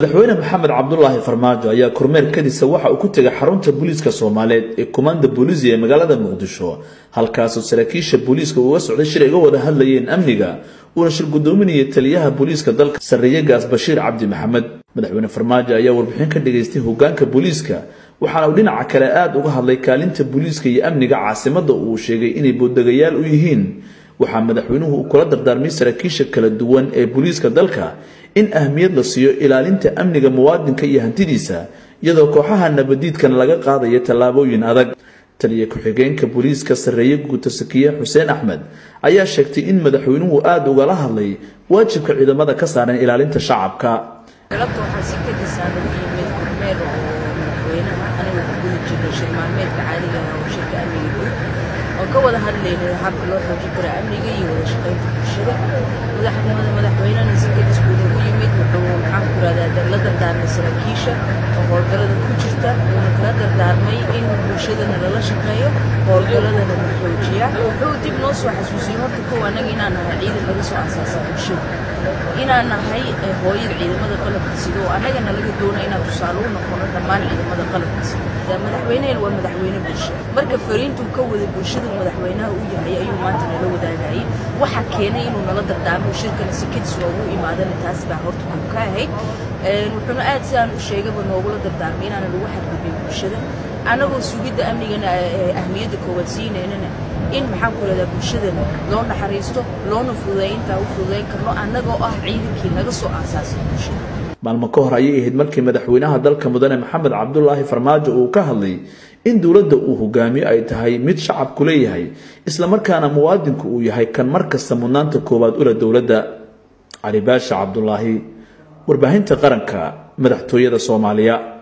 madaxweyne maxamed cabdulaahi farmaajo ayaa kormeer kadisa waxa uu ku tegay xarunta booliiska soomaaliyeed ee komanda booliisia ee magaalada muqdisho halkaasoo saraakiisha booliiska uga socday shir ay uga wada hadlayeen amniga uuna shir gudoominayay taliyaha booliiska dalka sarreeye gaas bashiir cabdi maxamed madaxweyne farmaajo ayaa warbixin ka dhigaystay hogaanka booliiska waxaana uu dhinaca kale aada uga hadlay kaalinta booliiska iyo amniga caasimadda uu sheegay inay booddegayaal u yihiin waxaa madaxweynuhu uu kula dardaarmay saraakiisha kala duwan ee booliiska dalka in ahmiyad la siiyo ilaalinta amniga muwaadinka iyo hantidiisa iyadoo kooxaha nabadiidkana laga qaadayo tallaabooyin adag taliya ku-xigeenka booliiska sarreeye guuta sakiye xuseen axmed ayaa sheegtay in madaxweynuhu aada ugala hadlay waajibka ciidamada ka saaran ilaalinta shacabka galabta waxaa si kadisaa lagu yimid kormeer oo madaxweynaha aniga ku guda jirnay shir maalmeedka caadiga ah oo shirka amniga guud oo ka wada hadlaynay habka loo xoojin karo amniga iyo wada shaqaynta bulshada madaxnimada madaxweynahana si kadis buu nagu yimid wuxuu maxaan ku rahdaa la dardaarmay saraakiisha oo howlgallada ku jirta wuuna kala dardaarmay in bulshadana lala shaqeeyo howlgalladana la xoojiya wuxuu dib noo soo xasuusiyey horta kow annaga inaan nahay ciidan laga soo asaasa bulshada inaan nahay hooyada ciidamada qalabka sida oo annagana laga doona inaan tusaale u noqono dhammaan ciidamada qalabka sida madaxweynehen waa madaxweyne bulsho marka fariintuu ka wada bulshadu madaxweynaha u yahay ayuu maanta nala wadaagayay waxa keenay inuu nala dardaarmo shirkana si kadis waa ugu imaadana taas baa horta kuu ka ahayd wuxuuna aad sidaan u sheegaba noogula dardaarmay inaana lagu xadgudbin bulshada annagoo sugidda amnigana ahmiyadda koowaad siineynana in maxaan ku rahdaa bulshadana loo naxariisto loona fududeey intaa u fududayn karno annagoo ah ciidankii naga soo aasaasay bulshada maalmo ka hor ayay ahayd markii madaxweynaha dalka mudane maxamed cabdulaahi farmaajo uu ka hadlay in dowladda uu hogaamiyo ay tahay mid shacabku leeyahay islamarkaana muwaadinku uu yahay kan mar kasta mudnaanta koowaad ula dowladda cali baasha cabdulaahi warbaahinta qaranka madaxtooyada soomaaliya